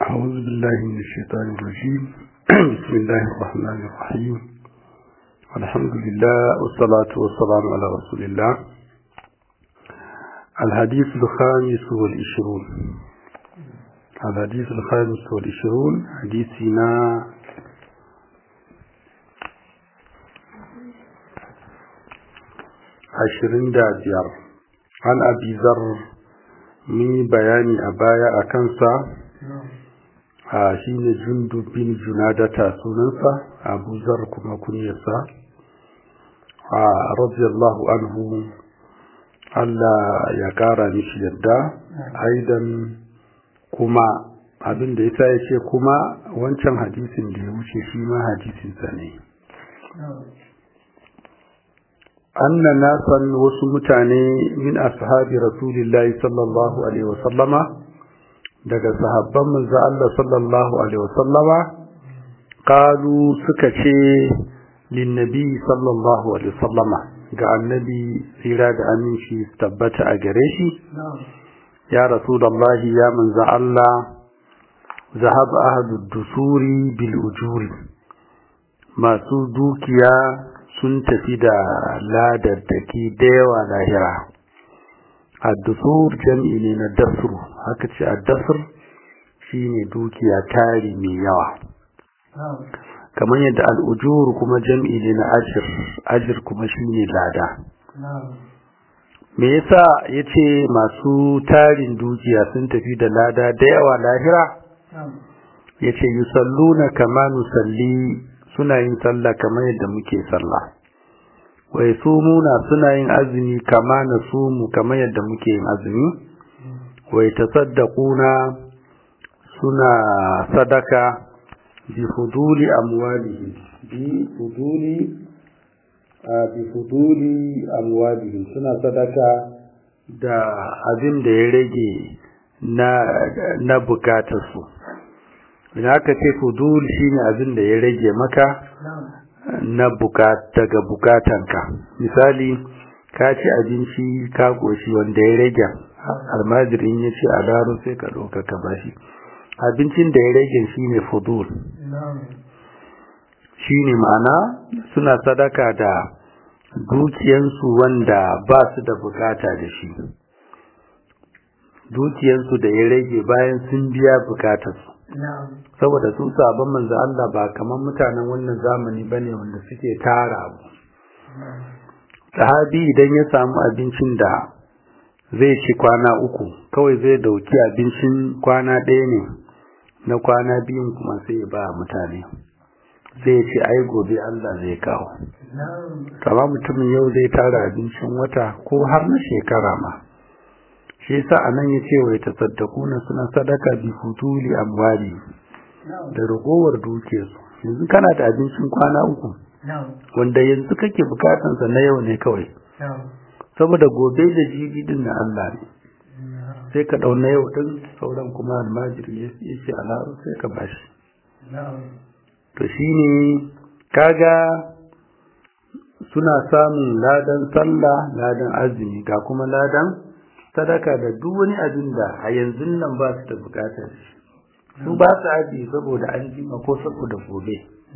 أعوذ بالله من الشيطان الرجيم بسم الله الرحمن الرحيم الحمد لله والصلاة والسلام على رسول الله الحديث الخامس والعشرون الحديث الخامس والعشرون حديثنا عشرين دابير عن أبي ذر من بيان أبايا أكنسا a shi ne jundu bin junadata sunansa abu zar kuma kunyarsa a radiyallahu anhu Allah ya kara mishi yadda aidan kuma abin da yasa ya ce kuma wancan hadisin da ya wuce shi ma hadisinsa ne anna nasan wasu mutane min ashabi rasulillahi sallallahu alaihi wasallama daga sahabban manzo Allah sallallahu alaihi wasallama qalu suka ce linnabi sallallahu alaihi wasallama ga annabi tsira da aminci tabbata a gare shi ya rasulullahi ya manzo Allah zahab ahadu dusuri bil ujuri masu dukiya sun tafi da ladaddaki da yawa lahira addusur jam'i ne na dasru haka ce addasr shine dukiya tari mai yawa kamar yadda al'ujur kuma jam'i ne na ajir ajir kuma shine lada me yasa yace masu tarin dukiya sun tafi da lada da yawa lahira yace yusalluna kama nusalli suna yin sallah kamar yadda muke sallah wai sumuna suna yin azumi kama na sumu kamar yadda muke yin azumi wai tasaddaquna suna sadaka bi fuduli amwalihim bi fuduli bi fuduli amwalihim suna sadaka da abin da ya rage na na bukatarsu idan aka ce fudul shine abin da ya rage maka na daga bukatanka misali ka ci abinci ka goshi wanda ya rage almajirin ya ce a daro sai ka ɗauka ka bashi abincin da ya rage shi ne fudul shi ne ma'ana suna sadaka da dukiyansu wanda ba su da bukata da shi dukiyansu da ya rage bayan sun biya bukatarsu saboda su sabon manzo Allah ba kamar mutanen wannan zamani bane wanda suke tara abu sahabi idan ya samu abincin da zai ci kwana uku kawai zai dauki abincin kwana ɗaya ne na kwana biyun kuma sai ya ba mutane sai ya ce ai gobe Allah zai kawo kama mutumin yau zai tara abincin wata ko har na shekara ma shi yasa anan yace wai tasaddaquna suna sadaka bi futuli amwali da ragowar dukiyarsu yanzu kana da abincin kwana uku wanda yanzu kake bukatan sa na yau ne kawai saboda gobe da jibi din na Allah ne sai ka dauna yau din sauran kuma almajiri ya ce alaru sai ka bashi to shine kaga suna samun ladan sallah ladan azumi ga kuma ladan sadaka da duk wani abin da a yanzu nan ba su da bukatar shi su ba su aji saboda an jima ko saboda gobe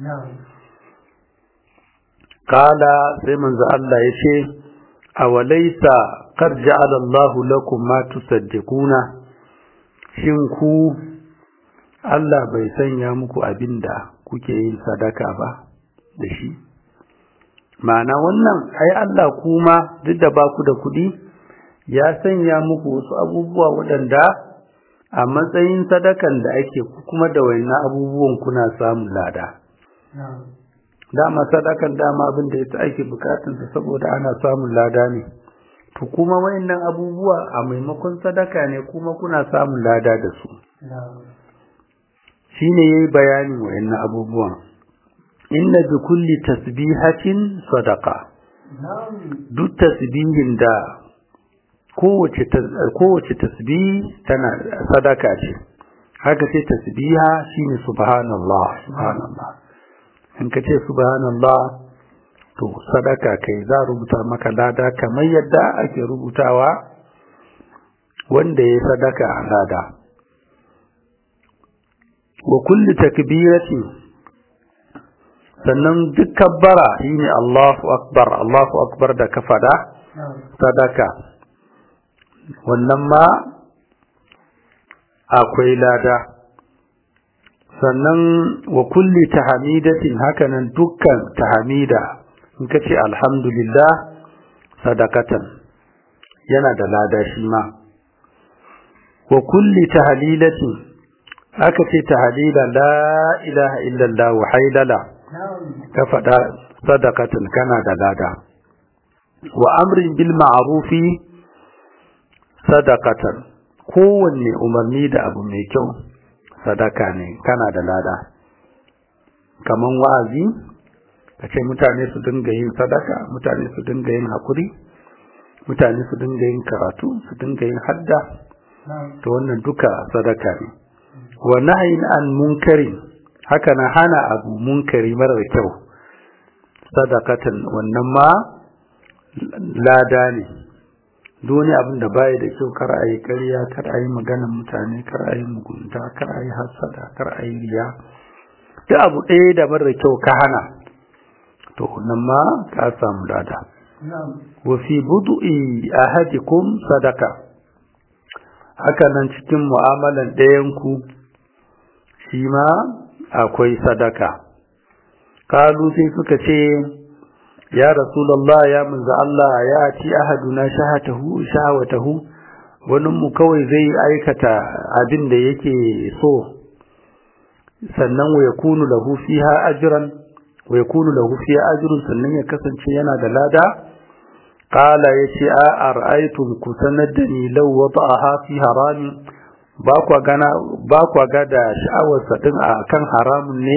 kala sai manzo Allah ya ce awalaisa qad ja'ala Allahu lakum ma tusaddiquna shin ku Allah bai sanya muku abinda kuke yin sadaka ba da shi ma'ana wannan ai Allah kuma duk da ba ku da kuɗi ya sanya muku wasu abubuwa waɗanda a matsayin sadakan da ake kuma da wayannan abubuwan kuna samun lada. Dama sadakan dama abin da ya ake bukatunsa saboda ana samun lada ne. To kuma wayannan abubuwa a maimakon sadaka ne kuma kuna samun lada da su. Shi ne ya yi bayanin wayannan abubuwan. Inna bi kulli tasbihatin sadaka. Duk tasbihin da kowace tasbih tana sadaka ce haka ce tasbiha shine subhanallah subhanallah in ka ce subhanallah to sadaka kai za rubuta maka lada kamar yadda ake rubutawa wanda ya sadaka a lada wa kulli takbiratin sannan duk kabbara shine Allahu akbar Allahu akbar da ka fada sadaka wannan ma akwai lada sannan wa kulli tahamidatin hakanan dukkan tahamida in ka ce alhamdulillah sadakatan yana da lada shi ma wa kulli tahlilatin aka ce tahlila la ilaha illallah wa haylala ka faɗa sadakatan kana da lada wa amrin bil ma'rufi sadakatan kowanne umarni da abu mai kyau sadaka ne kana da lada kaman wa'azi ka ce mutane su dinga yin sadaka mutane su dinga yin hakuri mutane su dinga yin karatu su dinga yin hadda to wannan duka sadaka ne wa nahyin an munkarin haka na hana abu munkari marar kyau sadakatan wannan ma lada ne doni abin da baya da kyau kar a yi ƙarya kar a yi maganar mutane kar a yi mugunta kar a yi hasada kar a yi riya duk abu ɗaya da marar kyau ka hana to nan ma ka samu lada wa fi budu'i ahadikum sadaka haka nan cikin mu'amalan ɗayan ku shi ma akwai sadaka kalu sai suka ce ya rasulullah ya manzo Allah ya ci ahaduna shahatahu shahawatahu wani mu kawai zai aikata abin da yake so sannan wa yakunu lahu fiha ajran wa yakunu lahu fiha ajrun sannan ya kasance yana da lada qala yace a ara'aytum kusanadani law wada'aha fi harami ba kwa gana ba kwa ga da sha'awar sa din akan haramun ne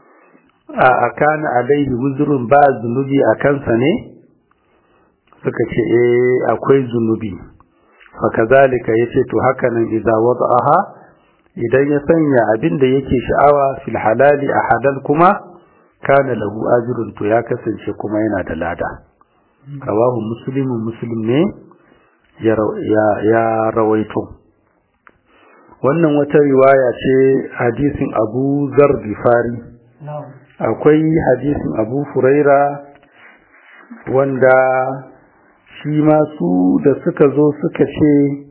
a akana alaihi wuzrun ba zunubi a kansa ne suka ce eh akwai zunubi fa kazalika yace to haka nan idza wada'aha idan ya sanya abin da yake sha'awa fil halali a halal kuma kana lahu ajrun to ya kasance kuma yana da lada kawahu muslimun muslim ne ya ya rawaito wannan wata riwaya ce hadisin Abu Zar Gifari akwai hadisin Abu Furaira wanda shi ma su da suka zo suka ce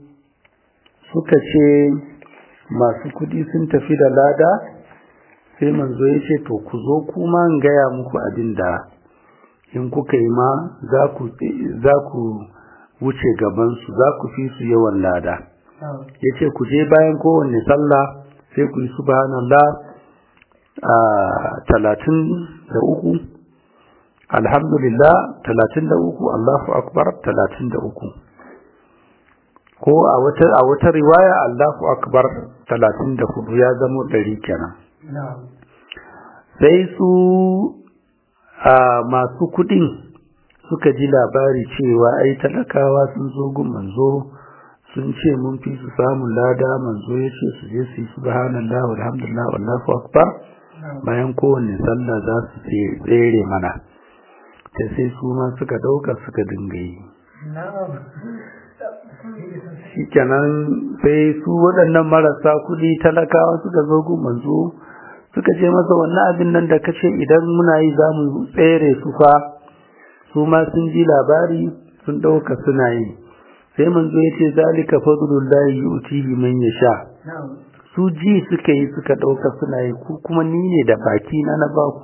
suka ce masu kudi sun tafi da lada sai manzo ya ce to ku zo kuma in gaya muku abin da in kuka yi ma za ku wuce gabansu za ku fi su yawan lada ya ce ku je bayan kowanne sallah sai ku yi subhanallah a talatin da uku alhamdulillah talatin da uku allahu akbar talatin da uku ko a wata a wata riwaya Allahu akbar 34 ya zama dari kenan sai su a masu kudin suka ji labari cewa ai talakawa sun zo gun manzo sun ce mun fi su samun lada manzo ya ce su je su yi subhanallah walhamdulillah wallahu akbar bayan kowanne sallah za su tsere mana sai su ma suka dauka suka dinga yi shikenan sai su waɗannan marasa kuɗi talakawa suka zo gun manzo suka ce masa wannan abin nan da kace idan muna yi za mu tsere su fa su ma sun ji labari sun ɗauka suna yi sai manzo ya ce zalika fadlullahi yu'tihi man yasha su ji suka yi suka ɗauka suna yi ku kuma ni ne da baki na na baku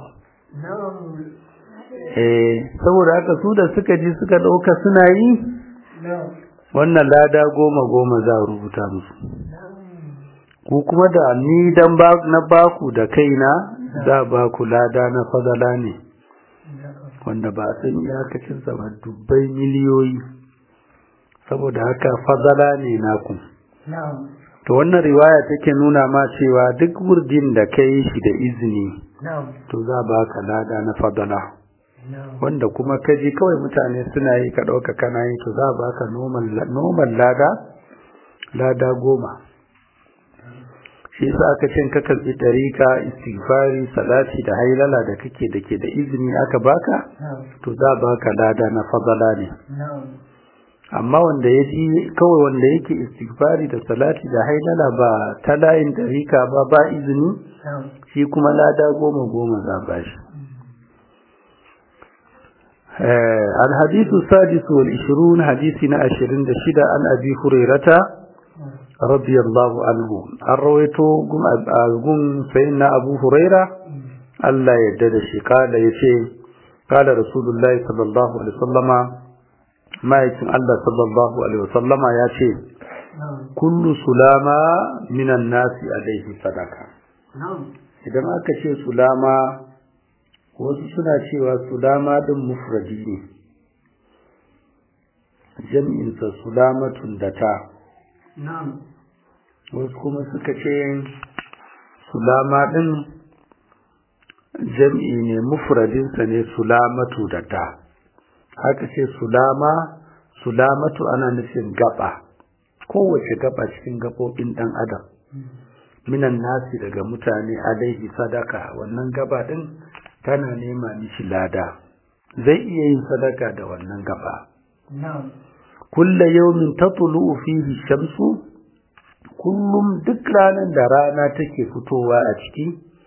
eh saboda haka su da suka ji suka ɗauka suna yi wannan lada goma goma za a rubuta musu ku kuma da ni dan na baku da kaina za baku lada na fadala ne wanda ba a san iyakacin ba dubbai miliyoyi saboda haka fadala ne naku to wannan riwaya take nuna ma cewa duk wurdin da ka yi shi da izini to za baka lada na fadala wanda kuma ka ji kawai mutane suna yi ka ɗauka kana yi to za ba ka noman lada lada goma shi yasa aka cin ka karɓi ɗarika istighfari salati da hailala da kake da ke da izini aka baka to za ba ka lada na fadala ne amma wanda ya ji kawai wanda yake istighfari da salati da haidala ba ta layin dariƙa ba ba izini shi kuma lada goma goma za ba shi الحديث السادس والعشرون حديثنا عشرين دشدة عن أبي هريرة رضي الله عنه الرويتو قم سيدنا أبو هريرة الله يدد قال يشي قال رسول الله صلى الله عليه وسلم ما يكن الله صلى الله عليه وسلم يشي كل سلامة من الناس عليه صدقة إذا ما كشي سلامة wasu suna cewa sulama din mufradi ne jam'insa sulamatun da ta wasu kuma suka ce sulama din jam'i ne mufradinsa ne sulamatu da ta haka ce sulama sulamatu ana nufin gaba kowace gaba cikin gabobin dan adam minan nasi daga mutane alaihi sadaka wannan gaba din tana nema mishi lada zai iya yin sadaka da wannan gaba kulla yawmin tatlu'u fihi shamsu kullum duk ranar da rana take fitowa a ciki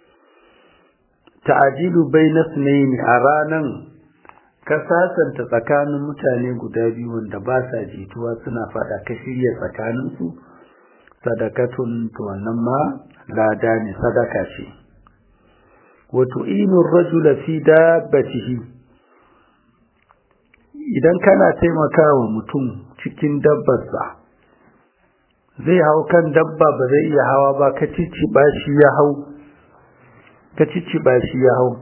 ta'jilu bayna sunayn a ranan ka sasanta tsakanin mutane guda biyu wanda ba sa jituwa suna fada ka shirya tsakaninsu sadakatun to wannan ma lada ne sadaka ce وتعين الرجل في دابته idan kana taimakawa mutum cikin dabbarsa zai hau kan dabba ba zai iya hawa ba ka cicciɓa shi ya hau ka cicciɓa shi ya hau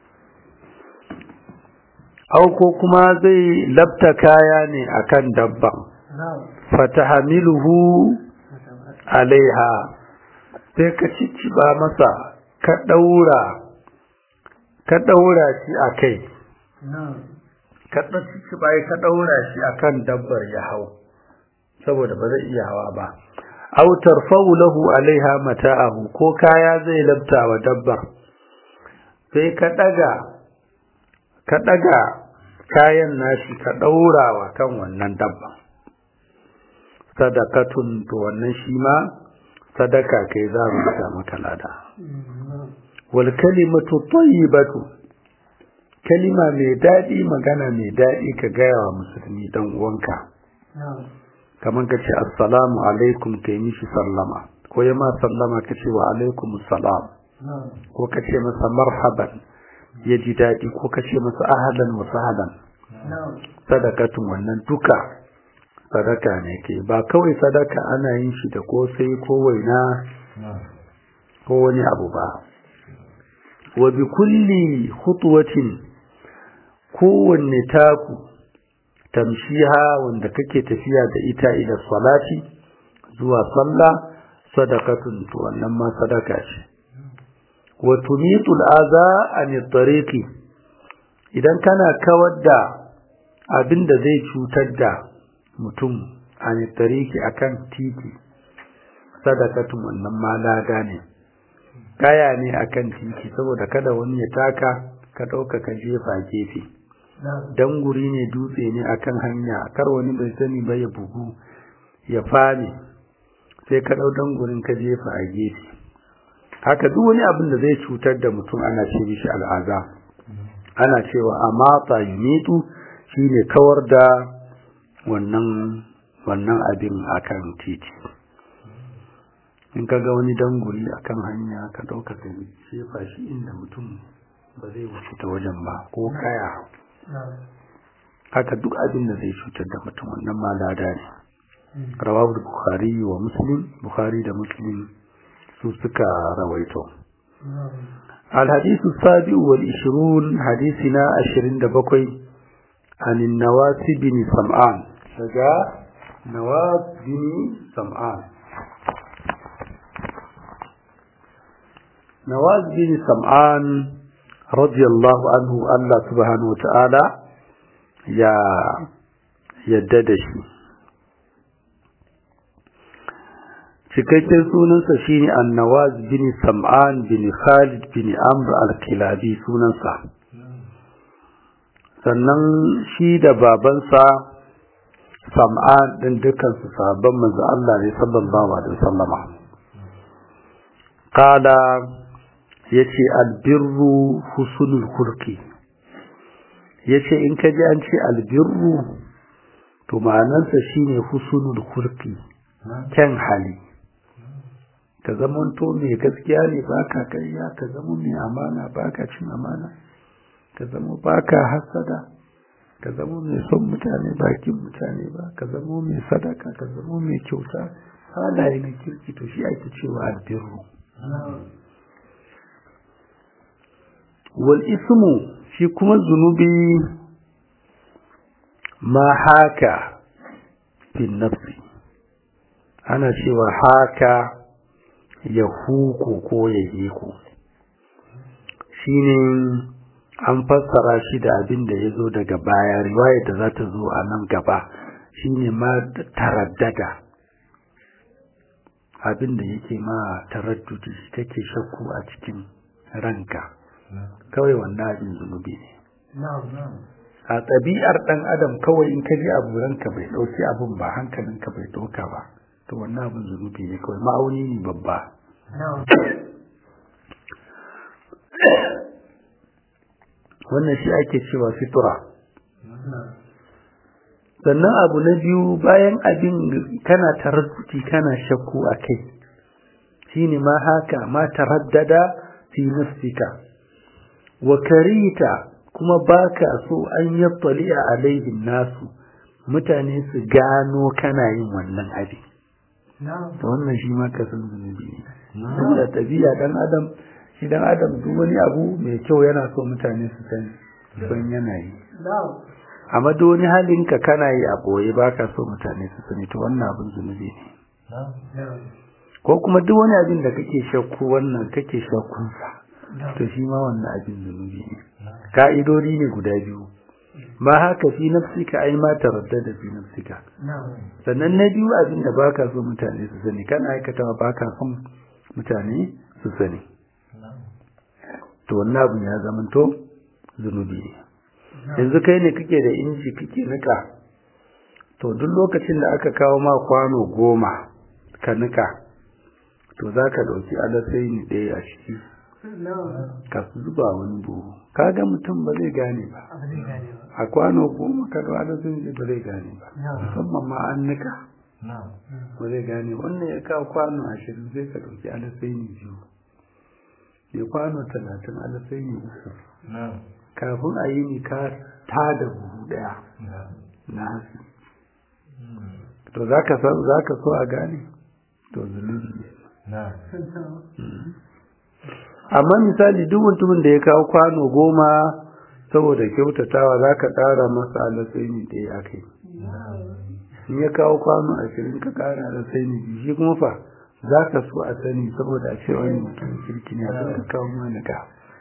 au ko kuma zai labta kaya ne akan dabban fatahamiluhu alaiha sai ka cicciɓa masa ka ɗaura ka ɗaura shi a kai ka ɗauki bai ka ɗaura shi a kan dabbar ya hau saboda ba zai iya hawa ba aw tarfa'u lahu alaiha mata'ahu ko kaya zai labta wa dabbar sai ka ɗaga ka ɗaga kayan nashi ka ɗaura wa kan wannan dabban sadakatun to wannan shi ma sadaka kai za mu sa maka lada wal kalimatu tayyibatu kalima mai daɗi magana mai daɗi ka gaya wa musulmi dan uwanka kamar ka ce assalamu alaikum kai mishi sallama ko ya ma sallama ka ce wa alaikum salam ko ka ce masa marhaban ya ji daɗi ko ka ce masa ahalan wa sahalan sadakatun wannan duka sadaka ne ke ba kawai sadaka ana yin shi da kosai ko waina ko wani abu ba wa bi kulli khutwatin kowanne taku tamshiha wanda kake tafiya da ita ila salati zuwa sallah sadaqatun to wannan ma sadaka ce wa tumitul aza an tariqi idan kana kawar da abinda zai cutar da mutum an tariqi akan titi sadaqatun wannan ma lada ne kaya ne akan titi saboda kada wani ya taka ka dauka ka jefa gefe dan guri ne dutse ne akan hanya kar wani bai sani ba ya bugu ya fane sai ka dau dan gurin ka jefa a gefe haka duk wani abin da zai cutar da mutum ana ce mishi al'aza ana cewa amata yumitu shine kawar da wannan wannan abin akan titi in ka ga wani danguri akan hanya ka dauka ka jefa shi inda mutum ba zai wuce ta wajen ba ko kaya haka duk abin da zai cutar da mutum wannan ma lada ne rawahu bukhari wa muslim bukhari da muslim su suka rawaito الحديث السابع والعشرون حديثنا عشرين دبقي عن النواس بن سمعان شجاع نواس بن سمعان نواس بن سمعان رضي الله عنه الله سبحانه وتعالى يا يددش cikakken sunansa shine annawaz bin sam'an bin khalid bin amr al-kilabi sunansa sannan shi da babansa sam'an din dukkan su sahabban manzo Allah ne sallallahu alaihi wasallama qala yace albirru husnul khulqi yace in ka ji an ce albirru to ma'anarsa shine husnul khulqi kyan hali ka zamanto mai gaskiya ne baka kariya ka zama mai amana baka cin amana ka zama baka hasada ka zama mai son mutane bakin mutane ba ka zama mai sadaka ka zama mai kyauta halaye na kirki to shi ake cewa albirru wal ismu shi kuma zunubi ma haka fi nafsi ana cewa haka ya huku ko ya hiku shine an fassara shi da abin da ya zo daga baya riwaya da za ta zo a nan gaba shine ma taraddada abin da yake ma taraddudi take shakku a cikin ranka kawai wannan abin zunubi ne a ɗabi'ar ɗan adam kawai in ka ji abu ranka bai ɗauki abin ba hankalinka bai ɗauka ba to wannan abin zunubi ne kawai ma'auni ne babba wannan shi ake cewa fitura sannan abu na biyu bayan abin kana taradduti kana shakku a kai shine ma haka ma taraddada fi nafsika wa karita kuma baka so an yattali a alaihin nasu mutane su gano kana yin wannan abin to wannan shi ma kasan zunubi ne saboda tabiya dan adam shi dan adam duk wani abu mai kyau yana so mutane su sani son yana yi amma duk wani halin ka kana yi a boye baka so mutane su sani to wannan abin zunubi ne ko kuma duk wani abin da kake shakku wannan kake shakkun sa to shi ma wannan abin zunubi ne ka'idodi ne guda biyu ma haka fi nafsika ai ma taraddada fi nafsika sannan na biyu abin da baka so mutane su sani kana aikata baka son mutane su sani to wannan abin ya zamanto zunubi ne yanzu kai ne kake da inji kake nika to duk lokacin da aka kawo ma kwano goma ka nika to za ka ɗauki alasai ne ɗaya a ciki ka zuba wani buhu kaga mutum ba zai gane ba a kwano goma ka ga alasai ne ba zai gane ba musamman ma an nika ba zai gane wannan ya kawo kwano ashirin sai ka ɗauki alasai ne biyu ya kwano talatin alasai ne uku kafin a yi ni ka ta da buhu daya na hasi to za ka so a gane to zunubi ne amma misali duk mutumin da ya kawo kwano goma saboda kyautatawa za ka ƙara masa alasai ne da ya kai in ya kawo kwano ashirin ka ƙara alasai ne shi kuma fa za ka so a sani saboda a ce wani mutum kirki ne a ka kawo mana ka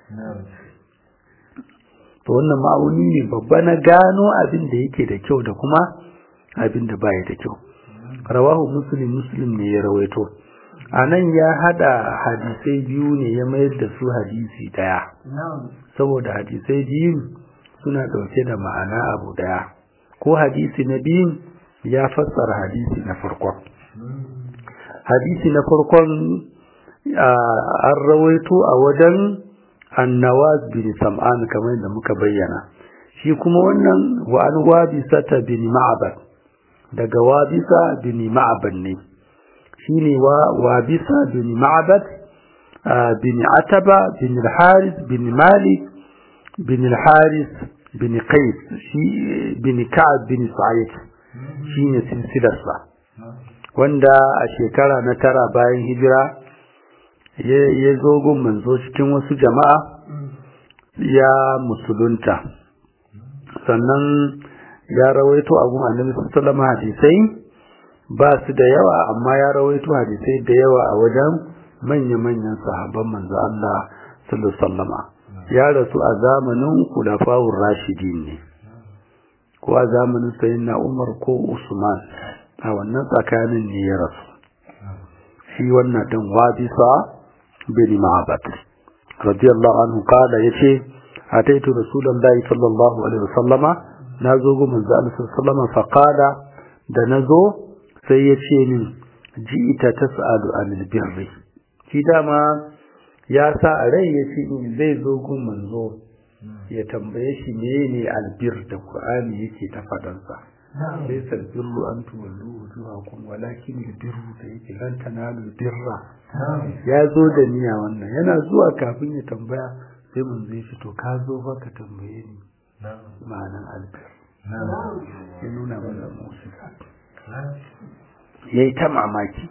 to wannan ma'auni ne babba na gano abin da yake da kyau da kuma abin da baya da kyau rawahu muslim muslim ne ya rawaito a nan ya hada hadisai biyu ne ya mayar da su hadisi daya saboda hadisai biyu suna dauke da ma'ana abu daya ko hadisi na biyun ya fassara hadisi na farkon hadisi na farkon an rawaito a wajen annawaz bin sam'an kamar da muka bayyana shi kuma wannan wa an wabisa ta bin ma'abad daga wabisa bin ma'abad ne shine wa wabisa bin ma'abad bin ataba bin al-haris bin malik bin al-haris bin qais shi bin ka'ab bin sa'id shine silsilarsa wanda a shekara na tara bayan hijira ya zo gun manzo cikin wasu jama'a ya musulunta sannan ya rawaito a gun annabi sallallahu hadisai ba su da yawa amma ya rawaito hadisai da yawa a wajen manya-manyan sahabban manzo Allah sallallahu ya rasu a zamanin khulafa'ur rashidin ne ko a zamanin sayyidina Umar ko Usman a wannan tsakanin ne ya rasu shi wannan din wabisa bin ma'abad radiyallahu anhu kala yace ataitu rasulullahi sallallahu alaihi wasallama nazo ga manzo Allah sallallahu fa qala da na zo sai ya ce min ji ita ta sa'adu anil birri shi dama ya sa a rai ya ce in zai zo gun manzo ya tambaye shi ne albir da qur'ani yake ta fadansa sai salbirru an tuwallu wujuhakum walakin albirru da yake lan tanalu birra ya zo da niyya wannan yana zuwa kafin ya tambaya sai mun zai fito ka zo ba ka tambaye ni ma'anan albir ya nuna mana musu ya yi ta mamaki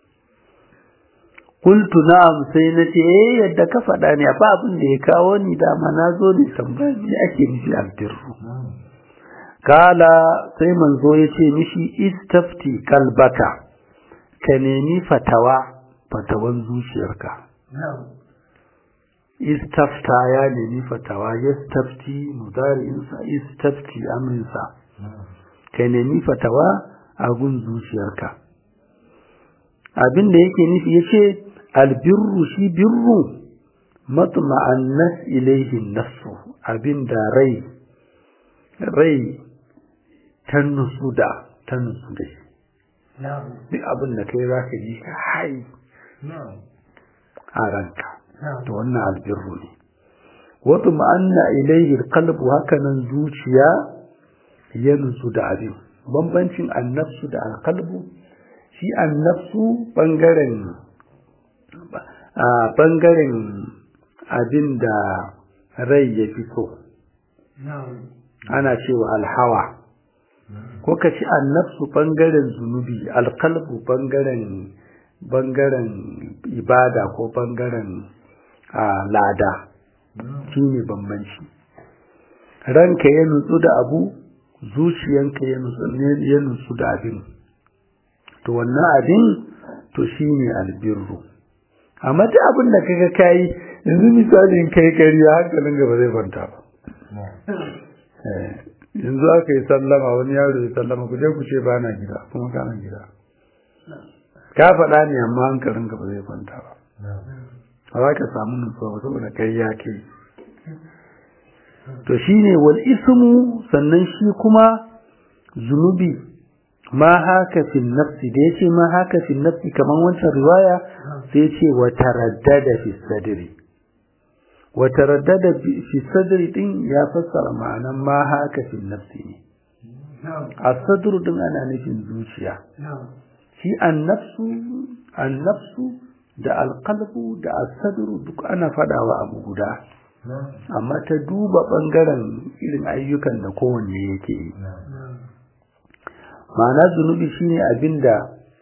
kultu na'am sai na ce eh yadda ka faɗa ne ba abin da ya kawo ni dama na zo ne tambaya me ake nufi albirru kala sai manzo ya ce mishi istafti kalbaka ka nemi fatawa fatawan zuciyarka istafta ya nemi fatawa yastafti mudari'insa istafti amrinsa ka nemi fatawa a gun zuciyarka abin da yake nufi yace albirru shi birru matma'annas ilaihi nafsu abin da rai rai ta nutsu da ta nutsu da shi duk abin da kai za ka ji ka hai a ranka to wannan albirru ne wato ma'anna ilaihi qalbu hakanan zuciya ya nutsu da abin bambancin annafsu da alqalbu shi annafsu bangaren a bangaren abin da rai ya fi so ana cewa alhawa ko ka ci annafsu bangaren zunubi alkalbu bangaren bangaren ibada ko bangaren lada shi ne bambanci ranka ya nutsu da abu zuciyanka ya nutsu da abin to wannan abin to shi ne albirru amma ta abin da kaga kayi yanzu misalin kai kariya hankalin gaba zai kwanta ba yanzu aka yi sallama wani yaro ya sallama ku je ku ce ba na gida kuma kana gida ka faɗa ne amma hankalin gaba zai kwanta ba ba za ka samu nutsuwa ba saboda kai ya ke to shine wal ismu sannan shi kuma zunubi ma haka fi nafsi da yace ma haka fi nafsi kaman wancan riwaya sai yace wa taraddada fi sadri wa taraddada fi sadri din ya fassara ma'anan ma haka fi nafsi ne as-sadru din ana nufin zuciya shi an-nafsu an-nafsu da al-qalbu da as-sadru duk ana fadawa abu guda amma ta duba bangaren irin ayyukan da kowanne yake yi ma'ana zunubi shine abinda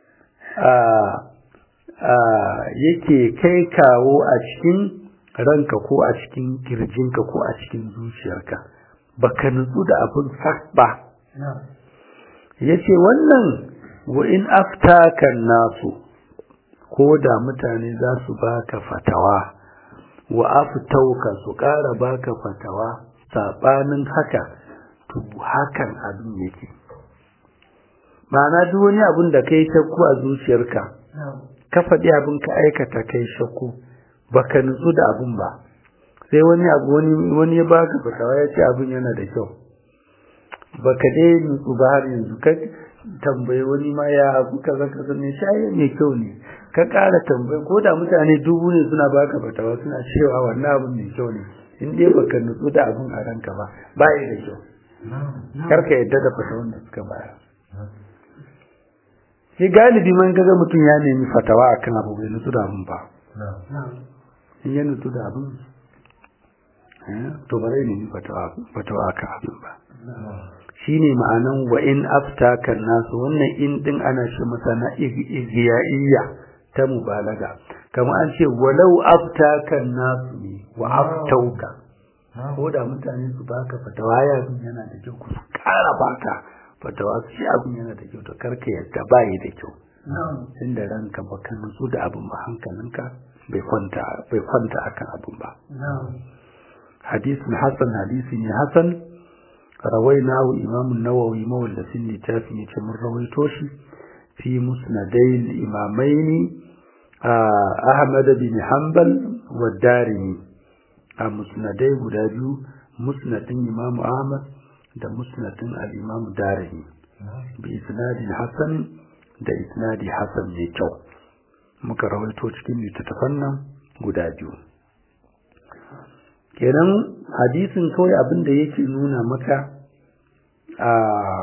yake kai kawo a cikin ranka ko a cikin kirjinka ko a cikin zuciyarka baka nutsu da abin sak ba yace wannan wa in aftaka nasu ko da mutane za su baka fatawa wa aftauka su ƙara baka fatawa sabanin haka to hakan abin yake ma'ana duk wani abin da kai shakku a zuciyarka ka faɗi abin ka aikata kai shakku baka nutsu da abin ba sai wani abu wani wani ya baka fatawa ya ce abin yana da kyau baka dai nutsu ba har yanzu ka tambayi wani ma ya abu kaza kaza ne shayi mai kyau ne ka ƙara tambayi ko da mutane dubu ne suna baka fatawa suna cewa wannan abin mai kyau ne in dai baka nutsu da abin a ranka ba ba da kyau karka yadda da fatawan da suka bayar shi galibi man kaga mutum ya nemi fatawa akan abu bai nutsu da abin ba in ya nutsu da abin to ba zai nemi fatawa akan abin ba shine ma'anan wa in aftaka nasu wannan in din ana shi masa na igiyaiya ta mubalaga kamar an ce walau aftaka nasu ne wa aftauka ko da mutane su baka fatawa ya yana da kyau ku kara baka fatawa su shi abin yana da kyau to karka yadda ba yi da kyau inda ranka baka nutsu da abin ba hankalinka bai kwanta bai kwanta akan abin ba hadisin hasan hadisi ne hasan rawainahu imam an-nawawi mawallafin littafin yace mun rawaito shi fi musnadai imamaini ahmad bin hanbal wa darimi a musnadai guda biyu musnadin imam ahmad da musnadin al-imam darimi bi isnadin hasan da isnadi hasan mai kyau muka rawaito cikin littattafan nan guda biyu kenan hadisin kawai abin da yake nuna maka a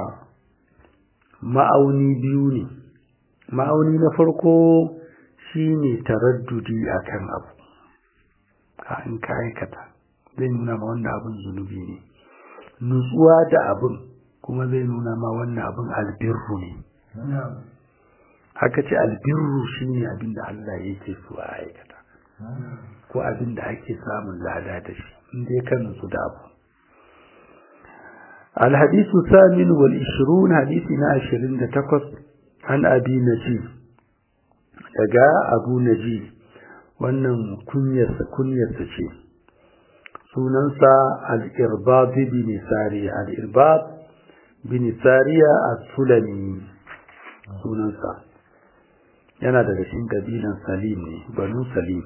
ma'auni biyu ne ma'auni na farko shine taraddudi akan abu ka in ka aikata zai nuna ma wannan abin zunubi ne nutsuwa da abin kuma zai nuna ma wannan abin albirru ne haka ce albirru shine abin da Allah yake so a aikata ko abin da ake samun lada da shi inda ya kan nutsu da abu الحديث الثامن والعشرون حديثنا عشرين تقص عن أبي نجيب daga abu naji wannan kunyarsa kunyarsa ce sunansa al-irbad bin sariya al-irbad bin sariya as-sulami sunansa yana daga cikin kabilan salim ne banu salim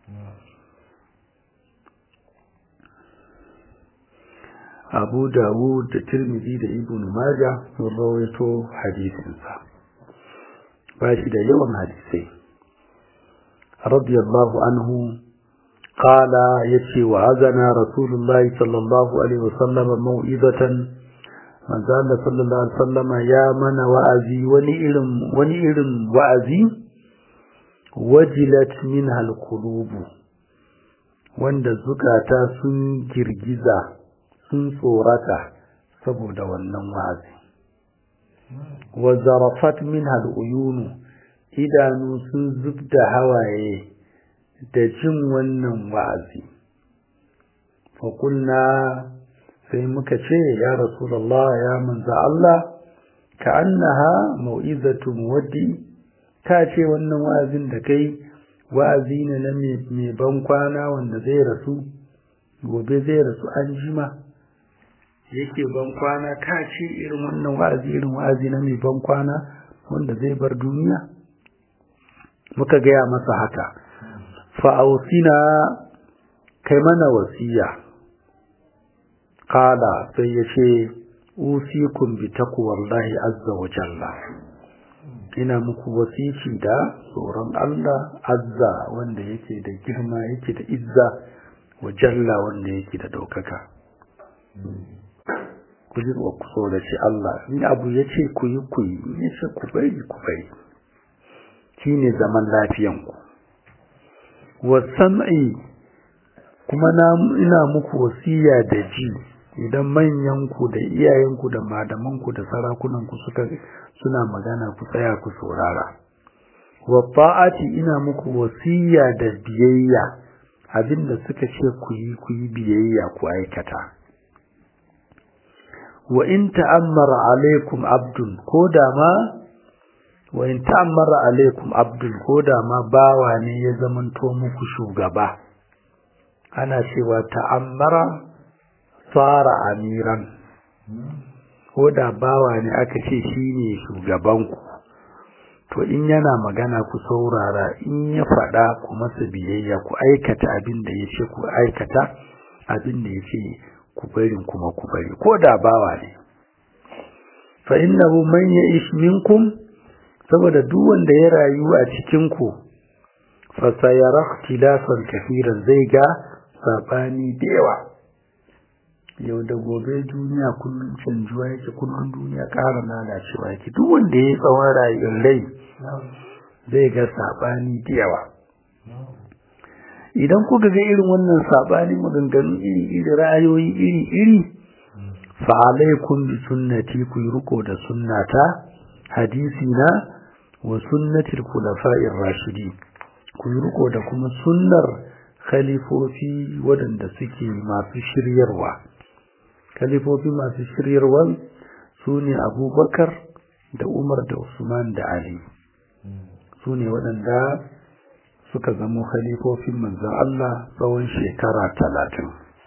abu dawud da tirmidhi da ibn majah sun rawaito hadisinsa ba shi da yawan hadisai radiyallahu anhu qala yace wa azana rasulullahi sallallahu alaihi wasallam mau'izatan manzo Allah sallallahu alaihi wasallam ya mana wa'azi wani irin wani irin wa'azi wajilat minha alqulub wanda zukata sun girgiza sun tsorata saboda wannan wa'azi wa zarafat minha al'uyunu idanu sun zubda hawaye da jin wannan wa'azi fa kulna sai muka ce ya rasulullah ya manza Allah ka annaha mau'izatu muwaddi ka ce wannan wa'azin da kai wa'azi ne na mai ban kwana wanda zai rasu gobe zai rasu an jima yake ban kwana ka ce irin wannan wa'azi irin wa'azi na mai ban kwana wanda zai bar duniya muka gaya masa haka fa'ausina kai mana wasiya kala sai ya ce usikun bi takwallahi azza wa jalla ina muku wasici da tsoron Allah azza wanda yake da girma yake da izza wa jalla wanda yake da daukaka ku ji wa ku so da shi Allah in abu ya ce ku yi ku yi in ya ce ku bari ku bari shi ne zaman lafiyanku wa sam'i kuma na ina muku wasiya da ji idan manyanku da iyayenku da madamanku da sarakunanku suka suna magana ku tsaya ku saurara wa ta'ati ina muku wasiya da biyayya abinda suka ce ku yi ku yi biyayya ku aikata wa in ta'ammara alaikum abdun ko da ma wa in ta'ammara alaikum abdun ko da ma bawa ne ya zamanto muku shugaba ana cewa ta'ammara fara amiran ko da bawa ne aka ce shine shugabanku to in yana magana ku saurara in ya faɗa ku masa biyayya ku aikata abin da ya ce ku aikata abin da ya ce ku bari kuma ku bari ko da bawa ne fa innahu man ya'ish minkum saboda duk wanda ya rayu a cikin ku fa sayara ikhtilafan kafiran zai ga sabani da yawa yau da gobe duniya kullum canjuwa yake kullum duniya ƙara lalacewa yake duk wanda ya tsawon rayuwar rai zai ga sabani da yawa idan kuka ga irin wannan sabani maganganu iri iri ra'ayoyi iri iri fa alaikum bi sunnati ku riko da sunnata hadisi na wa sunnati al-khulafa'ir rashidi ku riko da kuma sunnar khalifofi waɗanda suke masu shiryarwa khalifofi masu shiryarwa su ne abubakar da umar da usman da ali su ne waɗanda suka zama khalifofin manzan Allah tsawon shekara talatin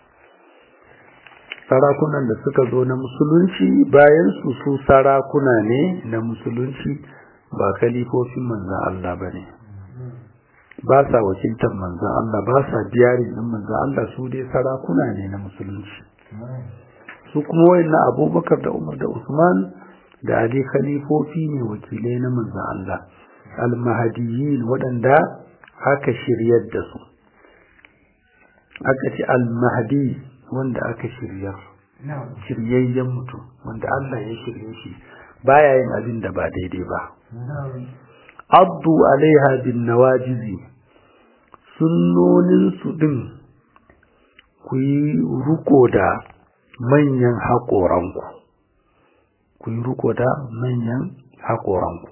sarakunan da suka zo na musulunci bayan su su sarakuna ne na musulunci ba khalifofin manzan Allah ba ne ba sa wakiltar manzan Allah ba sa biyarin ɗin manzan Allah su dai sarakuna ne na musulunci su kuma wayannan abubakar da umar da usman da ali khalifofi ne wakilai na manzon Allah al-mahdiyyin waɗanda aka shiryar da su aka ce al-mahdi wanda aka shiryar shiryayyen mutum wanda Allah ya shirye shi baya yin abin da ba daidai ba addu alaiha bin nawajizi sunnonin su din ku yi ruko da manyan haƙoranku ku yi ruko da manyan haƙoranku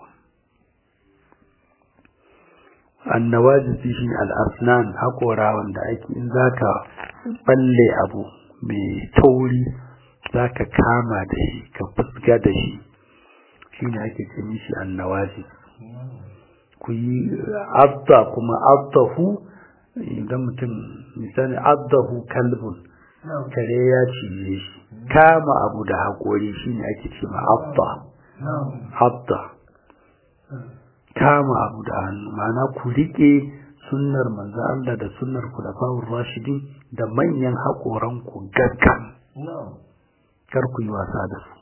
annawajizi shi al'asnan haƙora wanda ake in za ka balle abu mai tauri za ka kama da shi ka fuska da shi shi ne ake ce mishi annawajiz ku yi abda kuma abdahu idan mutum misali abdahu kalbun kare ya ciye shi kama abu da haƙori shi ne ake ce ma abda abda kama abu da hannu ma'ana ku riƙe sunnar manzo Allah da sunnar kulafa'ur rashidin da manyan haƙoran ku gaggan kar ku yi wasa da su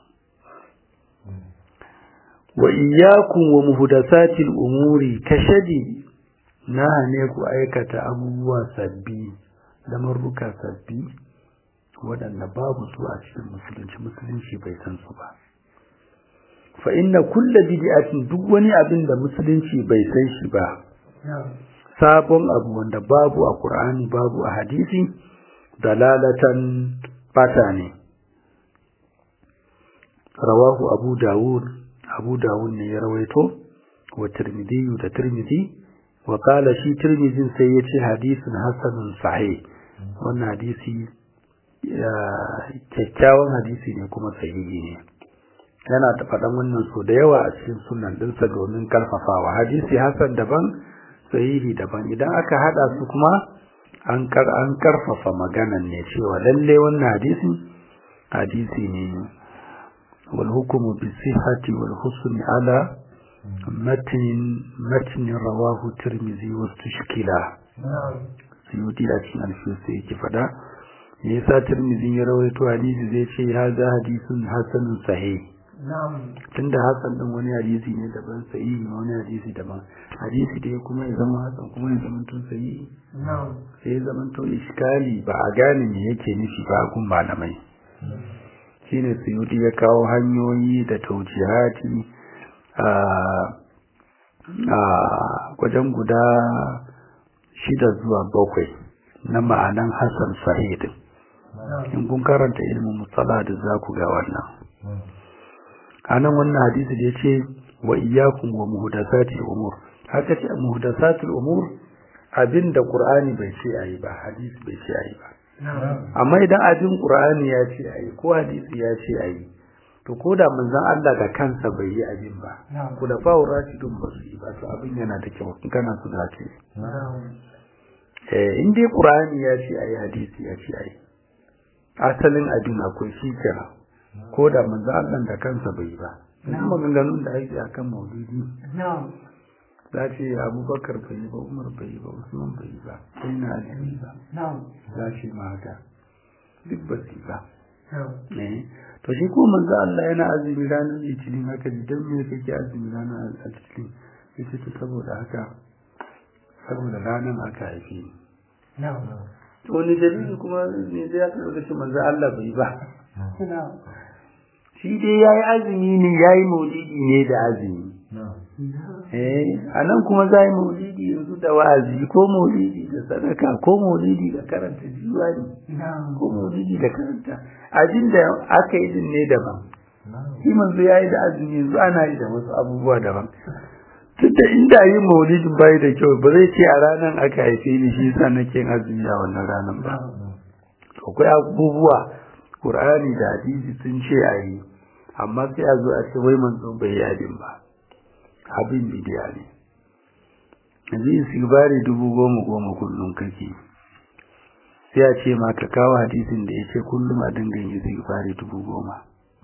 wa iyyakum wa muhdathatil umuri kashadi na ne ku aikata abubuwa sabbi da marruka sabbi waɗanda babu su a cikin musulunci musulunci bai san su ba fa inna kulla bid'atin duk wani abin da musulunci bai san shi ba sabon abu wanda babu a Qur'ani babu a hadisi dalalatan bata ne rawahu Abu Dawud Abu Dawud ne ya rawaito wa Tirmidhi da Tirmidhi wa qala shi Tirmidhin sai yace hadisin hasanun sahih wannan hadisi kyakkyawan hadisi ne kuma sahihi ne yana da faɗan wannan so da yawa a cikin sunan dinsa domin karfafawa hadisi hasan daban sahihi daban idan aka hada su kuma an kar an karfafa maganan ne cewa lalle wannan hadisi hadisi ne wal hukmu bi sihhati wal husn ala matn matn rawahu tirmidhi wa tushkila suyuti da cikin alfiyar yake faɗa me yasa tirmidhi ya rawaito hadisi zai ce haza hadisun hasanun sahih tunda hasan din wani hadisi ne daban sahihi wani hadisi daban hadisi da kuma ya zama hasan kuma ya zama to sahihi sai ya zama to iskali ba a gane me yake nufi ba gun malamai shine suyudi ya kawo hanyoyi da taujihati a a wajen guda shida zuwa bakwai na ma'anan hasan sahih din in kun karanta ilmin musala da za ku ga wannan anan wannan hadisi da yace wa iyyakum wa muhdathatil umur haka ce muhdathatil umur abinda qur'ani bai ce ayi ba hadisi bai ce ayi ba amma idan abin qur'ani ya ce ayi ko hadisi ya ce ayi to ko da manzon Allah da kansa bai yi abin ba ku da fa'u rashidun ba su yi ba to abin yana da kyau kana su da ce eh in dai qur'ani ya ce ayi hadisi ya ce ayi asalin abin akwai shi kenan ko da manzo Allah da kansa bai ba kuma maganganun da ake akan maulidi za ce abubakar bai yi ba umar bai yi ba usman bai yi ba sai na ali ba za ce ma haka duk ba su ba to shi ko manzo Allah yana azumi ranar litinin haka dan me kake azumi ranar litinin yace to saboda haka saboda ranar aka haife ni wani dalili kuma ne zai ya karɓi shi manzo Allah bai ba shi dai ya yi azumi ne ya yi maulidi ne da azumi eh a nan kuma za yi maulidi yanzu da wa'azi ko maulidi da sadaka ko maulidi da karanta jiwani ko maulidi da karanta abin da aka yi din ne daban shi manzo ya yi da azumi yanzu ana yi da wasu abubuwa daban tunda inda yi maulidin bai da kyau ba zai ce a ranar aka haife ni shi yasa nake yin azumi a wannan ranar ba akwai abubuwa Qur'ani da hadisi sun ce a yi amma sai a zo a ce wai manzo bai yi abin ba abin bidiya ne yanzu istighfari dubu goma goma kullum kake sai a ce ma ka kawo hadisin da ya ce kullum a dinga yin istighfari dubu goma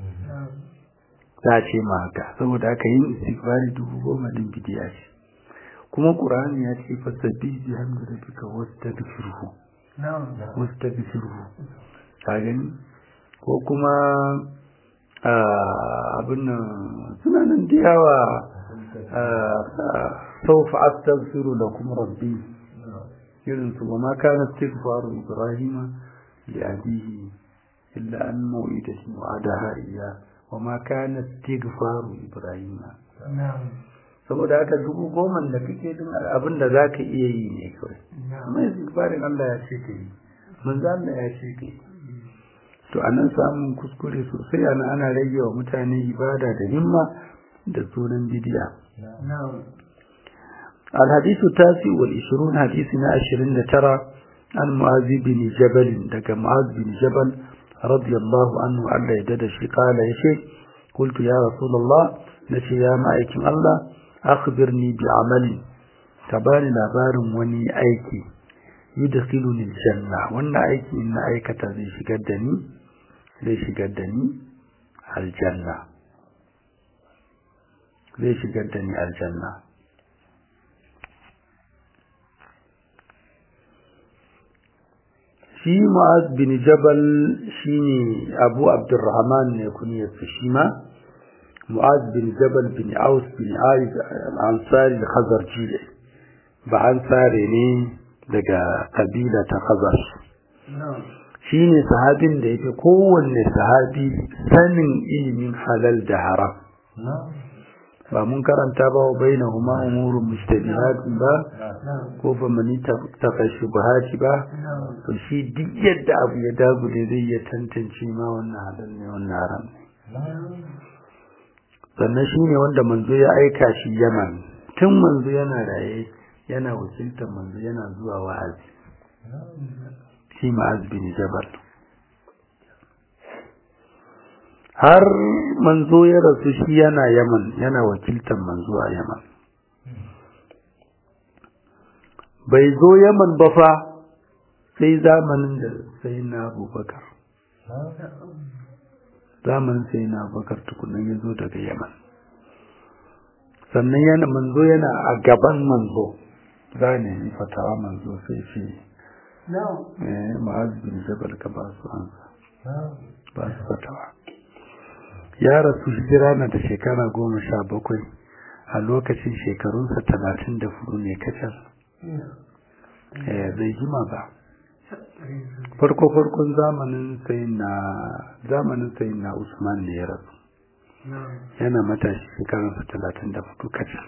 za a ce ma haka saboda haka yin istighfari dubu goma din bidiya ce kuma qur'ani ya ce fasabbi bi hamdi rabbika wastaghfirhu wastaghfirhu ka gani ko kuma abin nan suna nan da yawa سوف أستغفر لكم ربي يرنس وما كان استغفار إبراهيم لأبيه إلا أن موئدة وعدها إياه وما كان استغفار إبراهيم saboda haka dubu goma da kake din abin da za ka iya yi ne kawai amma istighfarin Allah ya ce ka yi manzo Allah ya ce ka yi to anan samun kuskure sosai ana ana rage wa mutane ibada da himma da sunan bidiya الحديث التاسع والعشرون حديثنا عشرين ترى عن معاذ بن جبل دك معاذ بن جبل رضي الله عنه ألا يدد قال يا شيخ قلت يا رسول الله نشي يا مائكم الله أخبرني بعمل تباني لابار وني أيكي يدخلني الجنة وانا أيكي إن أيكة زي شقدني زي شقدني الجنة زي شقدني الجنة shi mu'az bin jabal shine abu abdurrahman ne kunyarsa shi ma mu'az bin jabal bin aus bin aid ansari khazarji ba ansare ne daga kabila ta khazar shine sahabin da yake kowanne sahabi sanin ilimin halal da haram ba mun karanta ba wa bainahuma umurun mustabihatun ba ko fa mani taqa shubahati ba to shi duk yadda abu ya dagule zai ya tantance ma wannan halal ne wannan haram ne sannan shi ne wanda manzo ya aika shi yaman tun manzo yana raye yana wakiltar manzo yana zuwa wa'azi shi ma'az bin jabal har manzo ya rasu shi yana yaman yana wakiltar manzo a yaman bai zo yaman ba fa sai zamanin da sai na abubakar zamanin sai na abubakar tukunan ya zo daga yaman sannan yana manzo yana a gaban manzo za ne yi fatawa manzo sai ce ma'az bin jabal ka ba su ansa ba su fatawa ya rasu hijira na da shekara goma sha bakwai a lokacin shekarunsa talatin da hudu ne kacal bai jima ba farko farkon zamanin sai na zamanin sai na usman ne ya rasu yana matashi shekarunsa talatin da hudu kacal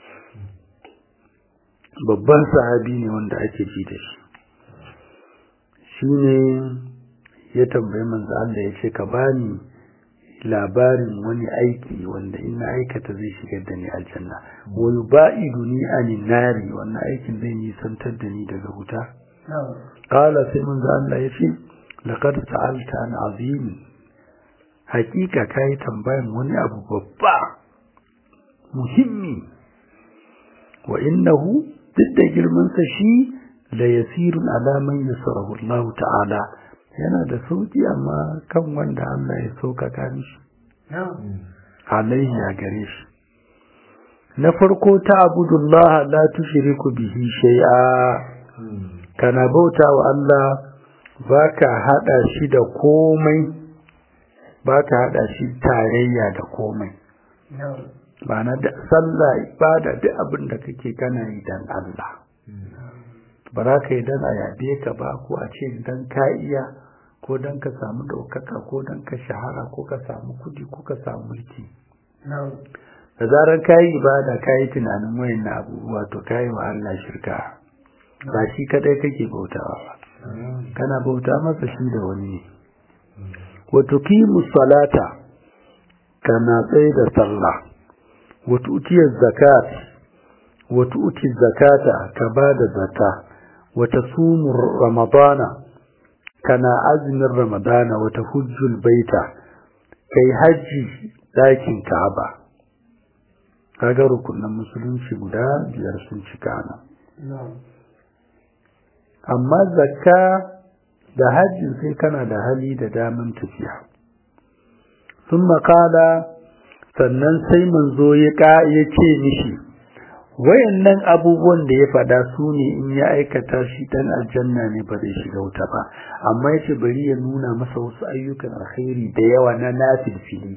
babban sahabi ne wanda ake ji da shi shi ne ya tambayi manzo Allah ya ce ka bani labarin wani aiki wanda in na aikata zai shigar da ni aljanna wa yubaiduni anin nari wannan aikin zai nisantar da ni daga wuta qala sai manzo Allah ya ce laqad sa'alta an azim hakika kai tambayan wani abu babba muhimmi wa innahu duk da girman sa shi la yasirun ala man yasarahu Allah ta'ala yana da sauki amma kan wanda Allah ya sauƙaƙa mishi alaihi ya gare shi na farko ta abudullah la tushriku bihi shay'a kana bauta wa Allah baka hada shi da komai baka hada shi tarayya da komai ba na da sallah ibada duk abin da kake kana yi dan Allah ba za ka yi dan a yabe ka ba ko a ce dan ka iya ko dan ka samu ɗaukaka ko dan ka shahara ko ka samu kudi ko ka samu mulki da zarar ka yi ibada ka yi tunanin wayan na abubuwa to ka yi wa Allah shirka ba shi kadai kake bautawa ba kana bauta masa shi da wani ne wa tuqimu salata kana tsaye da sallah wa tu'tiya zakat wa tu'ti zakata ka bada zakka wa tasumu ramadana kana azumin ramadana wata hujjul baita kai hajji dakin ka'aba kaga rukunin musulunci guda biyar sun cika nan amma zakka da hajji sai kana da hali da daman tafiya sun makala sannan sai manzo ya ce mishi wayannan abubuwan da ya fada su ne in ya aikata shi dan aljanna ne ba zai shiga wuta ba amma yace bari ya nuna masa wasu ayyukan alkhairi da yawa na nafil fili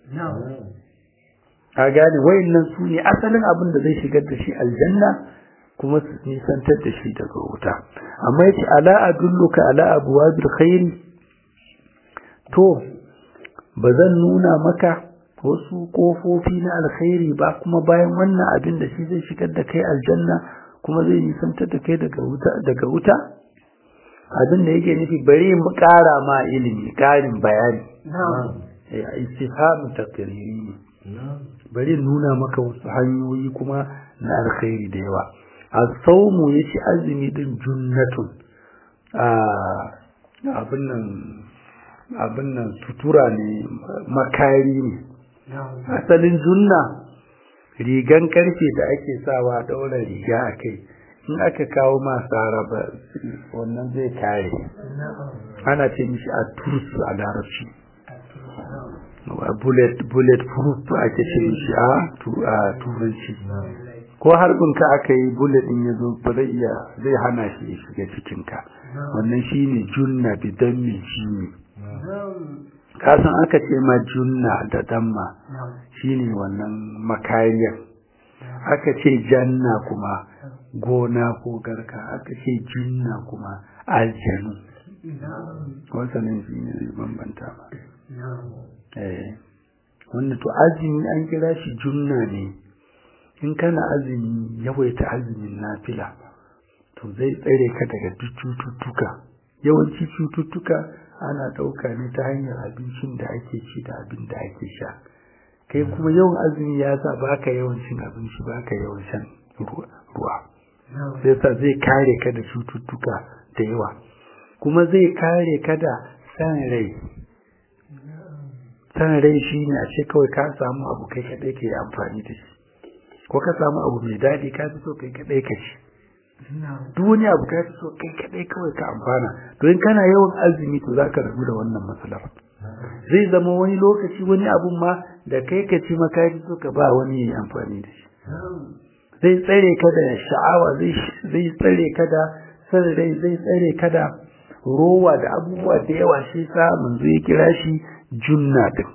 a gane wayannan su ne asalin abin da zai shigar da shi aljanna kuma su nisantar da shi daga wuta amma yace ala adulluka ala abwabil khairi to bazan nuna maka wasu kofofi na alkhairi ba kuma bayan wannan abin da shi zai shigar da kai aljanna kuma zai nisantar da kai daga wuta daga wuta abin da yake nufi bari mu ƙara ma ilimi ƙarin bayani eh istifhamu taqriri bari nuna maka wasu hanyoyi kuma na alkhairi da yawa as-sawmu yace azumi din junnatun a abin nan abin nan sutura ne makari ne asalin junna rigan karfe da ake sawa daura riga a kai in aka kawo masu araba wannan zai kare ana ce mishi a turus a larabci bullet bullet proof ake ce mishi a turanci ko harbin ka aka yi bullet din yazo ba zai iya zai hana shi ya shiga cikin ka wannan shine junna bidan min jini kasan aka ce ma junna da damma shine wannan makariyar aka ce janna kuma gona ko garka aka ce junna kuma aljanu wasannin shi ne zai bambanta ba eh wanda to azumi an kira shi junna ne in kana azumi yawaita azumin nafila to zai tsare ka daga duk cututtuka yawanci cututtuka ana ɗauka ne ta hanyar abincin da ake ci da abin da ake sha kai kuma yawan azumi ya sa baka yawan cin abinci baka yawan shan ruwa sai sa zai kare ka da cututtuka da yawa kuma zai kare ka da san rai san rai shine a ce kawai ka samu abu kai kadai ke amfani da shi ko ka samu abu mai daɗi ka fi so kai kadai ka ci duk wani abu ka fi so kai kadai kawai ka amfana to in kana yawan azumi to zaka rabu da wannan matsalar zai zama wani lokaci wani abun ma da kai ka ci maka fi so ka ba wani yayi amfani da shi zai tsare ka da sha'awa zai tsare ka da san rai zai tsare ka da rowa da abubuwa da yawa shi sa manzo ya kira shi junna din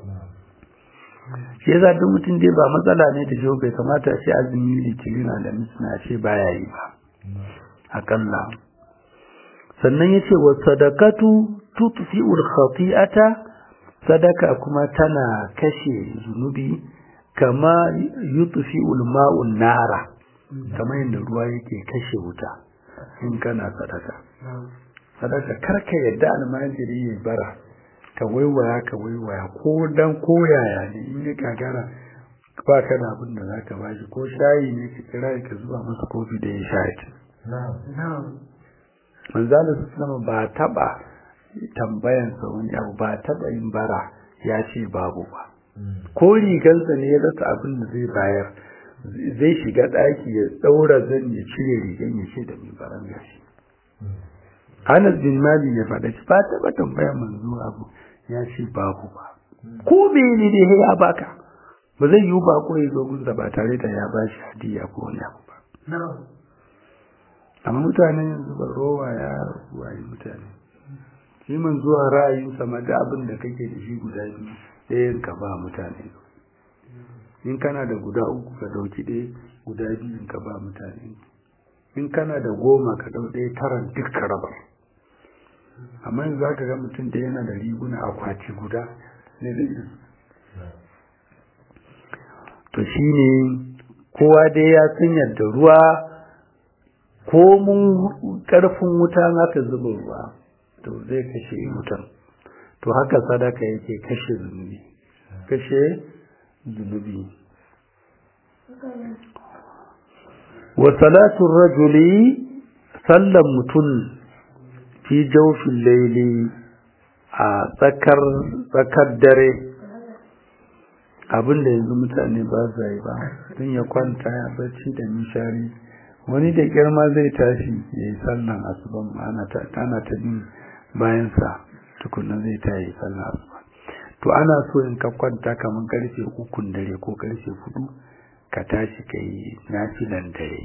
shi yasa duk mutum dai ba matsala ne da jiho bai kamata shi azumi litinin da misna ce baya yi ba akalla sannan yace wa sadaqatu tutfi'ul khati'ata sadaka kuma tana kashe zunubi kama yutfi'ul ma'un nara kamar yadda ruwa yake kashe wuta in kana sadaka sadaka karka yadda almajiri ya bara ka waiwaya ka waiwaya ko dan koyaya ne in ya gagara ba ka da abin da zaka bashi ko shayi ne ka kira ka zuba masa kofi da ya sha ki manzala su ba taba tambayan sa wani abu ba taba yin bara ya ce babu ba ko rigansa ne ya rasa abin da zai bayar zai shiga ɗaki ya ɗaura zan ya cire rigan ya ce da mai baran gashi Anas bin Mali ya faɗa shi ba taɓa tambaya manzo abu ya ce babu ba. Ko mene ne ya baka? Ba zai yiwu ba ko ya zo gunsa ba tare da ya bashi hadiya ko wani abu ba. Amma mutanen yanzu ba rowa ya wayi mutane. Shi man zuwa ra'ayin sama da abin da kake da shi guda biyu ɗayan ka ba mutane. In kana da guda uku ka ɗauki ɗaya guda biyu ka ba mutane. In kana da goma ka ɗau ɗaya taran duk ka rabar. amma yanzu zaka ga mutum da yana da riguna akwati guda ne zai to shine kowa dai ya san yadda ruwa ko mun karfin wuta ka zuba ruwa to zai kashe wutan to haka sadaka yake kashe zunubi kashe zunubi wa salatu rajuli sallan mutum fi jaufin laili a tsakar tsakar dare abinda yanzu mutane ba sa yi ba tun ya kwanta ya bacci da nishari wani da girma zai tashi ya yi sallan asuban ana ta bin bayansa tukunan zai ta yi sallan asuban to ana so in ka kwanta kamar karfe ukun dare ko karfe hudu ka tashi ka yi nafilan dare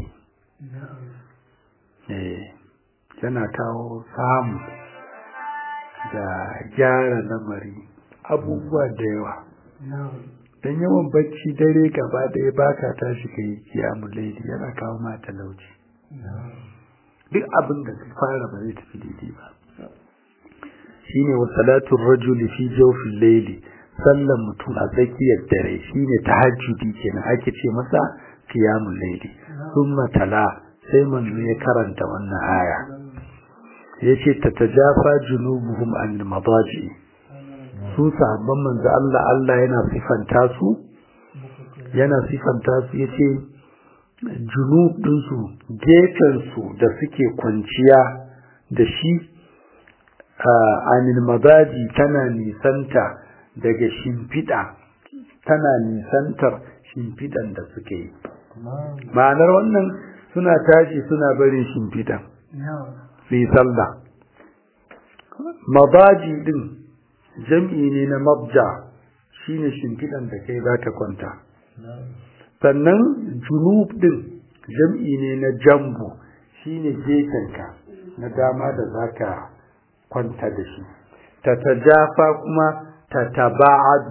yana kawo samu da gyara lamari abubuwa da yawa don yawan bacci dare gaba ɗaya ba ka tashi ka yi kiyamun laili yana kawo ma talauci duk abin da su fara ba zai tafi daidai ba shine wa salatun rajuli fi jawfin laili sallan mutum a tsakiyar dare shine tahajjudi kenan ake ce masa qiyamul laili thumma tala sai manzo ya karanta wannan aya yace tatajafa junubuhum anil madaji su sahabban manzo Allah Allah yana sifanta su yana sifanta su yace junub din su gefen su da suke kwanciya da shi anil madaji tana nisanta daga shimfiɗa tana nisantar shimfiɗan da suke yi ma'anar wannan suna tashi suna barin shimfiɗan su yi sallah mabaji din jam'i ne na mabja shine shimfiɗan da kai za ka kwanta sannan junub din jam'i ne na jambu shine gefenka na dama da za ka kwanta da shi ta tajafa kuma ta taba'adu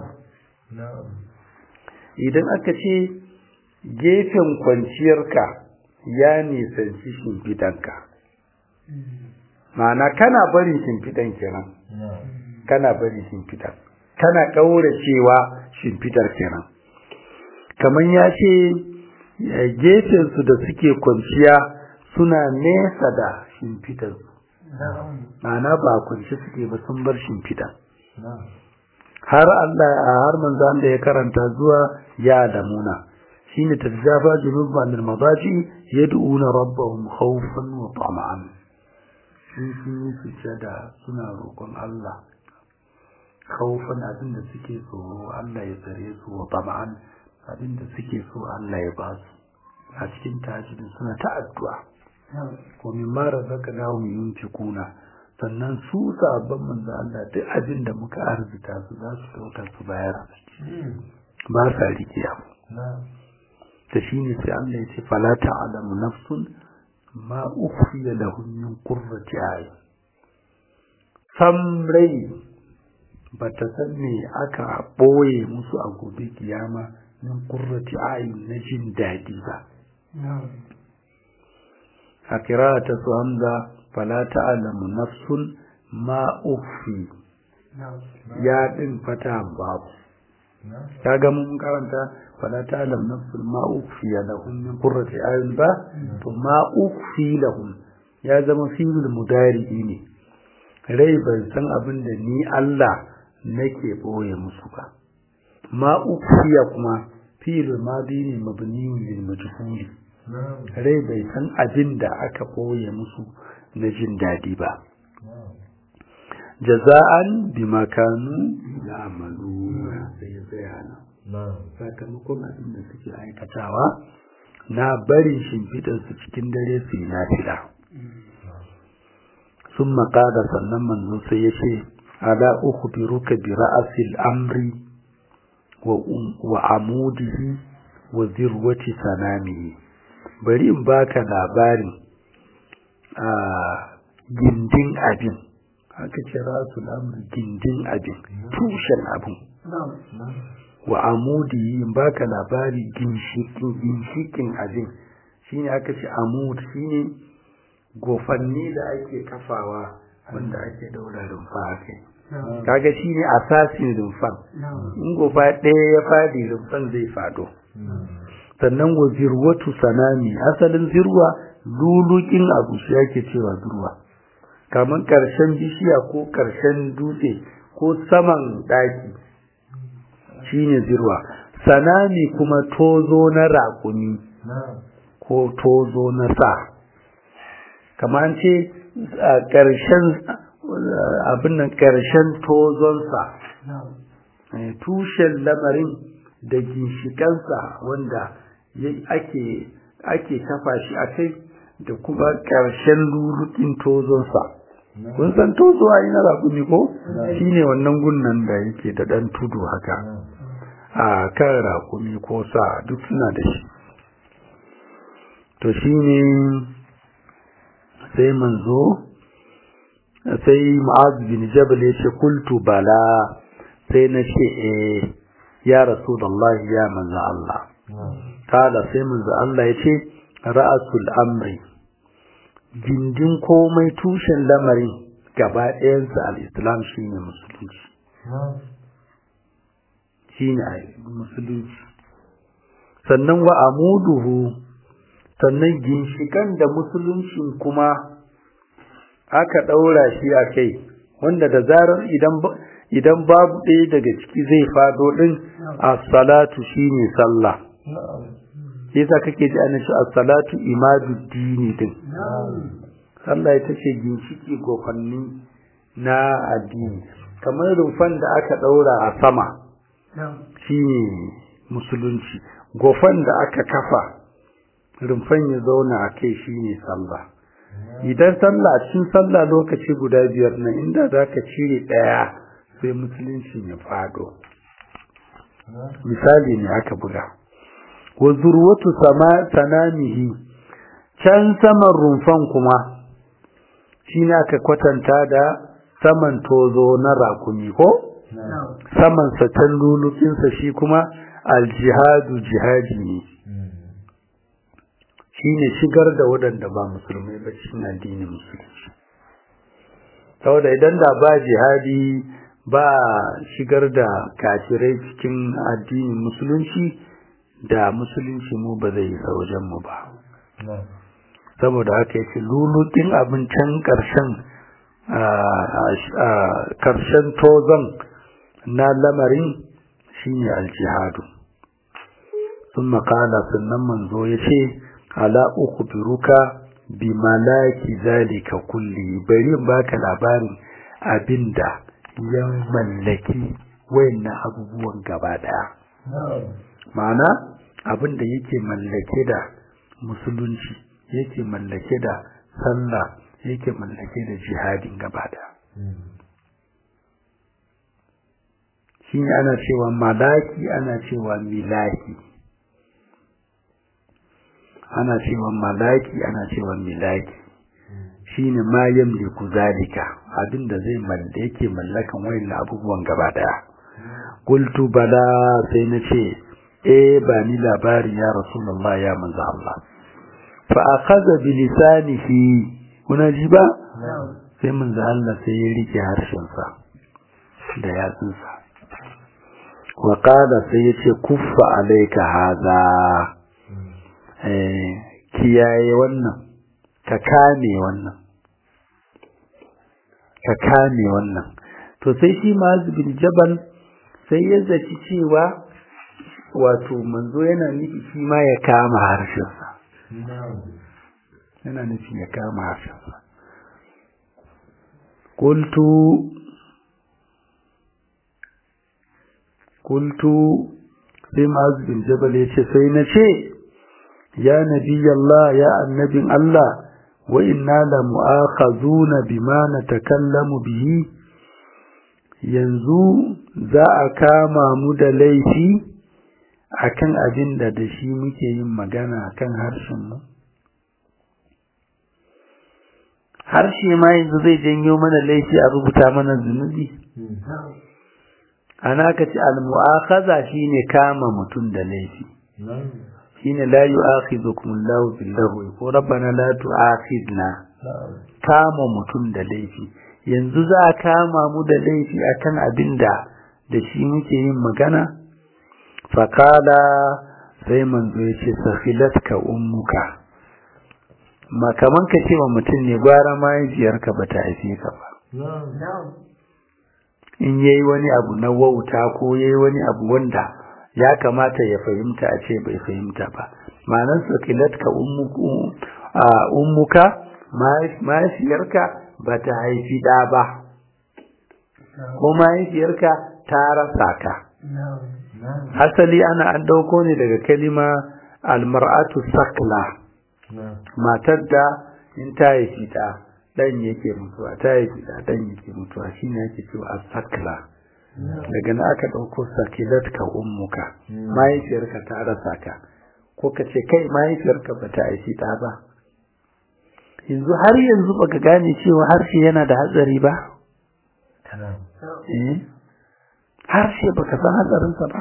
idan aka ce gefen kwanciyarka ya nisanci shimfidanka ma'ana kana bari shimfidan kenan kana bari shimfidan kana ƙaura cewa shimfidar kenan kamar ya ce gefensu da suke kwanciya suna nesa da shimfidansu ma'ana ba kwanci suke ba sun bar shimfidan har Allah har manzo Allah ya karanta zuwa ya damuna shine tajafa junuba min madaji yad'una rabbahum khawfan wa tama'an sun yi sujada suna roƙon Allah khawfan abin da suke tsoro Allah ya tsare su wa tama'an abin da suke so Allah ya ba su a cikin tahajjudin suna ta addu'a wa mimma razaqnahum yunfiquna sannan su sabon manzo Allah duk abin da muka arzita su za su dauka su bayar ba sa rikiya ta shine sai Allah ya ce fala ta'lamu nafsun ma ukhfiya lahum min qurrati ayun sam rai bata san me aka boye musu a gobe kiyama min qurrati ayun na jin dadi ba a kirata su hamza fala ta'lamu nafsun ma ukhfi ya din fata babu kaga mun karanta fala ta'lamu nafsun ma ukhfi lahum min qurrati ayun ba to ma ukhfi lahum ya zama fi'il mudari ne rai ban san abin da ni Allah nake boye musu ba ma ukhfiya kuma fi'il madi ne mabni lil majhuli rai bai san abin da aka boye musu na jin daɗi ba jaza'an bi makanu ya amalu sai ya tsaya nan sakamakon abin da suke aikatawa na barin shimfiɗarsu cikin dare su yi nafila sun maƙada sannan manzo sai ya ce ala uku bi ruka bi ra'asil amri wa amudihi wa zirwati sanamihi bari in baka labarin a gindin abin haka ce rasul amri gindin abin tushen abin wa amudi in baka labari ginshikin ginshikin abin shine aka ce amud shine gofanni da ake kafawa wanda ake daura rumfa kai kaga shine asasin rumfan in gofa ɗaya ya fadi rumfan zai fado sannan wa zirwatu sanami asalin zirwa lulukin abu shi yake cewa zirwa kamar karshen bishiya ko karshen dutse ko saman daki shine zirwa sanami kuma tozo na raƙumi ko tozo na sa kamar ce a karshen abin nan karshen tozonsa tushen lamarin da ginshikansa wanda ake ake kafa shi a kai da kuma ƙarshen lulukin tozonsa kun san tozo a yi na raƙumi ko shi ne wannan gunnan da yake da ɗan tudu haka a kan rakumi ko sa duk suna da shi to shi ne sai manzo sai ma'az bin jabal ya ce kultu bala sai na ce eh ya rasulullahi ya manzo Allah kala sai manzo Allah ya ce ra'asul amri gindin komai tushen lamarin gaba ɗayansa al-islam shine musulunci shine musulunci sannan wa amuduhu sannan ginshikan da musuluncin kuma aka ɗaura shi a kai wanda da zarar idan idan babu ɗaya daga ciki zai fado ɗin as-salatu shine sallah yasa kake ji ana shi as-salatu imaduddini din sallah ita ce ginshiki gofanni na addini kamar rumfan da aka ɗaura a sama shine musulunci gofan da aka kafa rumfan ya zauna a kai shine sallah idan sallah a cikin sallah lokaci guda biyar na inda za ka cire ɗaya sai musulunci ya fado misali ne aka buga wa zurwatu sama sanamihi can saman rumfan kuma shine aka kwatanta da saman tozo na rakumi ko saman sa can lulukinsa shi kuma aljihadu jihadi ne shine shigar da waɗanda ba musulmai ba cikin addinin musulunci saboda idan da ba jihadi ba shigar da kafirai cikin addinin musulunci da musulunci mu ba zai yi wajen mu ba saboda haka yake lulutin abin can ƙarshen karshen tozon na lamarin shine aljihadu sun makala sannan manzo ya ce ala uku biruka bi malaki zalika kulli bari in baka labarin abinda ya mallaki wayannan abubuwan gaba daya ma'ana abinda yake mallake da musulunci yake mallake da sallah yake mallake da jihadin gaba daya shi ana cewa malaki ana cewa milaki ana cewa malaki ana cewa milaki shine ma yamliku zalika abinda zai mallake yake mallakan wayannan abubuwan gaba daya qultu bala sai nace eh ba ni labari ya rasulullah ya manzo Allah fa akhadha bi lisanihi kuna ji ba sai manzo Allah sai ya rike harshen sa da yatsunsa wa qala sai yace kuffa alayka hadha eh kiyaye wannan ka kame wannan ka kame wannan to sai shi bin jabal sai ya zaci cewa wato manzo yana nufi shi ma ya kama harshensa yana nufi ya kama harshensa qultu qultu sai bin jabal ya ce sai na ce ya nabi Allah ya annabin Allah wa inna la mu'akhazuna bima natakallamu bihi yanzu za a kama mu da laifi akan abin da da shi muke yin magana kan harshen mu harshe ma yanzu zai janyo mana laifi a rubuta mana zunubi ana ka ce al-mu'akhaza shine kama mutum da laifi shine la yu'akhidhukum Allahu bil-lahwi ko rabbana la tu'akhidna kama mutum da laifi yanzu za a kama mu da laifi akan abinda da shi muke yin magana fakala sai manzo ya ce safilatka ummuka ma kaman ka ce wa mutum ne gwara mahaifiyarka ba ta haife ka ba in yayi wani abu na wauta ko yayi wani abu wanda ya kamata ya fahimta a ce bai fahimta ba ma'anar sakilatka ummuka mahaifiyarka ba ta haifi ɗa ba ko mahaifiyarka ta rasa ka asali ana an ɗauko ne daga kalima almar'atu sakla matar da in ta haifi ɗa ɗan yake mutuwa ta haifi ɗa ɗan yake mutuwa shi ne ake cewa sakla daga na aka ɗauko sakilat ka ummuka mahaifiyarka ta rasa ka ko ka ce kai mahaifiyarka ba ta aiki ɗa ba yanzu har yanzu baka gane cewa harshe yana da hatsari ba eh harshe baka san hatsarinsa ba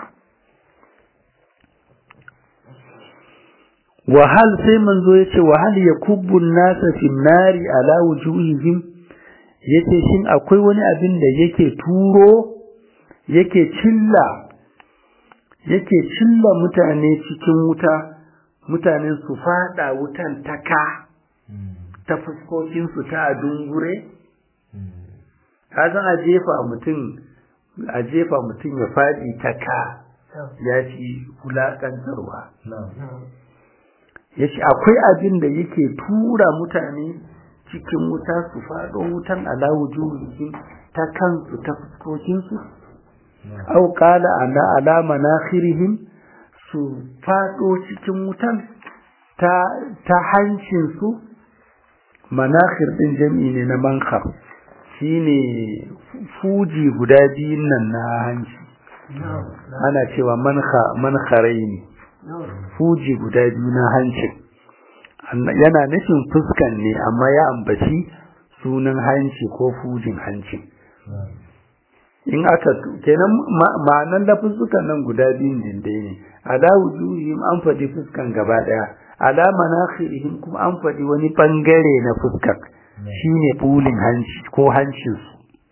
wahal sai manzo yace wahal yakubbu an-nasa fi nari ala wujuhihim yace shin akwai wani abin da yake turo yake cilla yake cilla mutane cikin wuta mutanen su fada wutan taka ta fuskokin su ta dungure kazan a jefa mutum a jefa mutum ya fadi taka ya ci wulakantarwa ya ce akwai abin da yake tura mutane cikin wuta su faɗo wutan alawu juhujin ta kansu ta fuskokinsu au kala ala alama na su faɗo cikin wutan ta, ta hancinsu manakhir ɗin jam'i ne na mankhar shine fuji guda biyun nan na hanci ana cewa mankharai ne fuji guda biyu na hancin yana nufin fuskan ne amma ya ambaci sunan hanci ko fujin hancin in aka kenan ma'anan da fuskan nan guda biyun dindai ne ala wujuhihim an faɗi fuskan gaba ɗaya ala manakhirihim kuma an faɗi wani bangare na fuskan shine bulin hanci ko hancinsu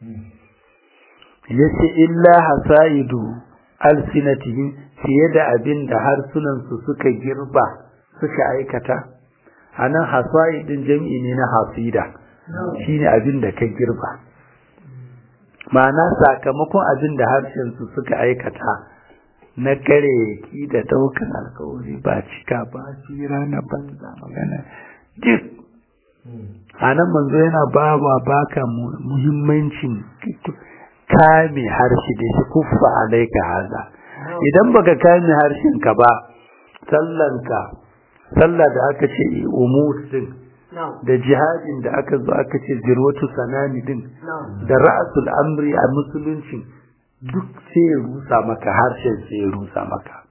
yace illa hasaidu alsinatihim fiye da abin da harsunansu suka girba suka aikata a nan hasaidin jam'i ne na hasida shine abin da ka girba ma'ana sakamakon abin da harshensu suka aikata na kare ki da daukan alkawari ba cika ba tsira na banza magana duk a nan manzo yana ba wa baka muhimmancin kame harshe da shi kuffa alaika haza idan baka kame harshenka ba sallanka sallah da aka ce umur din da jihadin da aka zo aka ce zirwatu sanani din da ra'asul amri a musulunci duk sai ya rusa maka harshen sai ya rusa maka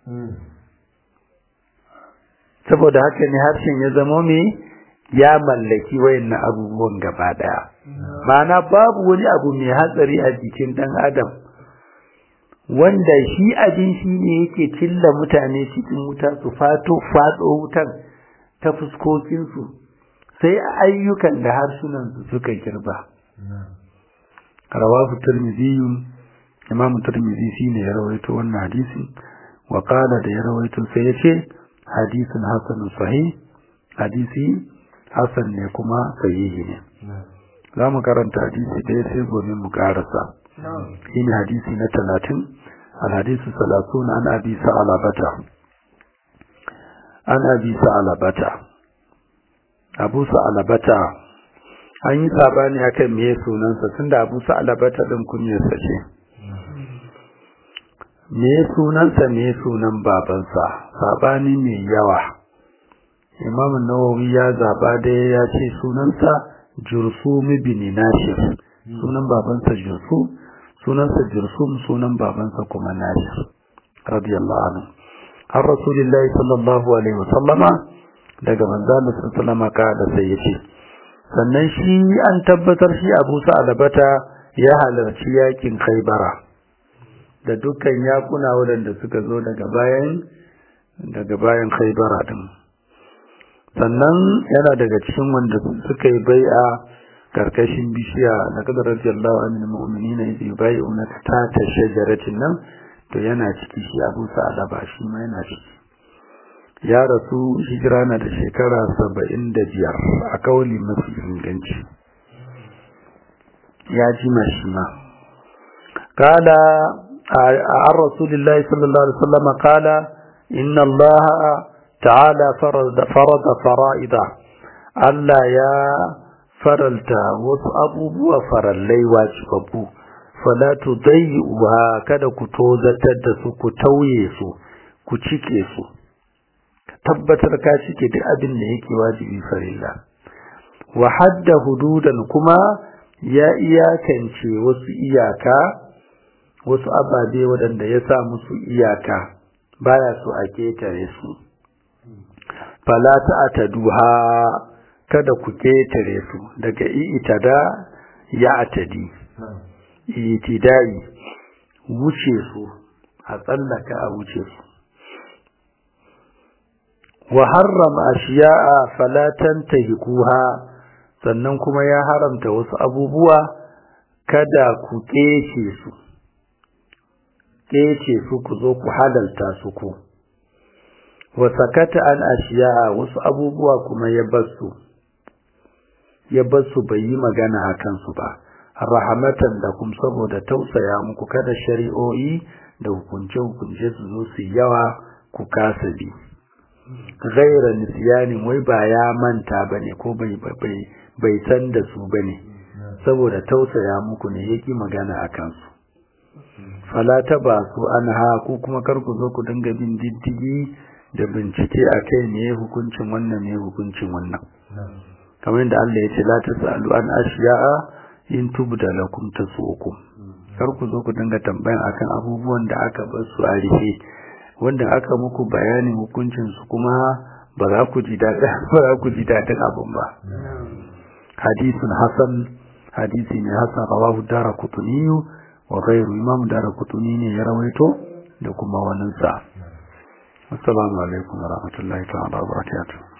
saboda haka ne harshen ya zama me ya mallaki wayannan abubuwan gaba daya ma'ana babu wani abu mai hatsari a jikin dan adam wanda shi abin shi ne yake cilla mutane cikin wuta su fato fado wutan ta fuskokinsu sai ayyukan da harsunansu suka girba rawahu tirmidhi imam tirmidhi shine ya rawaito wannan hadisi wa qala da ya rawaito sai yace hadisun hasanun sahih hadisi hasan ne kuma sahihi ne za mu karanta hadisi ɗaya sai gobe mu karasa shine hadisi na talatin alhadisu salatun an abi sa'alabata an abi sa'alabata abu sa'alabata an yi sabani akan me sunansa tunda abu sa'alabata din kunyarsa ce me sunansa me sunan babansa sabani mai yawa imam nawawi ya zaba da ya ce sunansa jursum ibn nashir sunan babansa jursum sunansa jursum sunan babansa kuma nashir radiyallahu anhu har rasulullahi sallallahu alaihi wasallama daga manzon sallallahu alaihi da sai yace sannan shi an tabbatar shi Abu Sa'labata ya halarci yakin Khaibara da dukkan yakuna wadanda suka zo daga bayan daga bayan Khaibara din sannan yana daga cikin wanda suka yi bai'a karkashin bishiya na kadar radiyallahu anil mu'minina idh yubay'una tahta shajaratin nan to yana ciki shi Abu Sa'laba shi ma yana ciki ya rasu hijira na da shekara saba'in da biyar a kauli mafi inganci ya ji shi ma kala an rasulillahi sallallahu alaihi wasallam kala inna allaha ta'ala farada fara'ida Allah ya faralta wasu abubuwa farallai wajibabbu fala tudayyi'uha kada ku tozatar da su ku tauye su ku cike su tabbatar ka cike duk abin da yake wajibi farilla wa hadda hududan kuma ya iyakance wasu iyaka wasu ababe waɗanda ya sa musu iyaka baya so a ketare su fala ta'taduha kada ku ketare su daga itada ya atadi itidai wuce su a tsallaka a wuce su wa harrama ashiya'a fala tantahikuha sannan kuma ya haramta wasu abubuwa kada ku kece su kece su ku zo ku halalta su ku wa sakata an ashiya'a wasu abubuwa kuma ya basu ya basu bai yi magana a kansu ba rahamatan da kuma saboda tausaya muku kada shari'o'i da hukunce-hukunce su zo su yawa ku kasa bi gaira nisyanin wai ba ya manta bane ko bai bai bai san da su bane saboda tausaya muku ne yake magana a kansu fala ta ba su an ha ku kuma kar ku zo ku dinga bin diddigi da bincike akai ne hukuncin wannan ne hukuncin wannan kamar yadda Allah ya ce la tasalu an ashiya'a in tubda lakum tasukum kar ku zo ku dinga tambayan akan abubuwan da aka bar su a rufe wanda aka muku bayanin hukuncin su kuma ba za ku ji daɗin ba za ku ji daɗin abun ba hadisun hasan hadisi ne hasan rawahu daraqutni wa ghayru imam daraqutni ne ya rawaito da kuma wannan sa assalamu alaikum wa rahmatullahi ta'ala wa barakatuh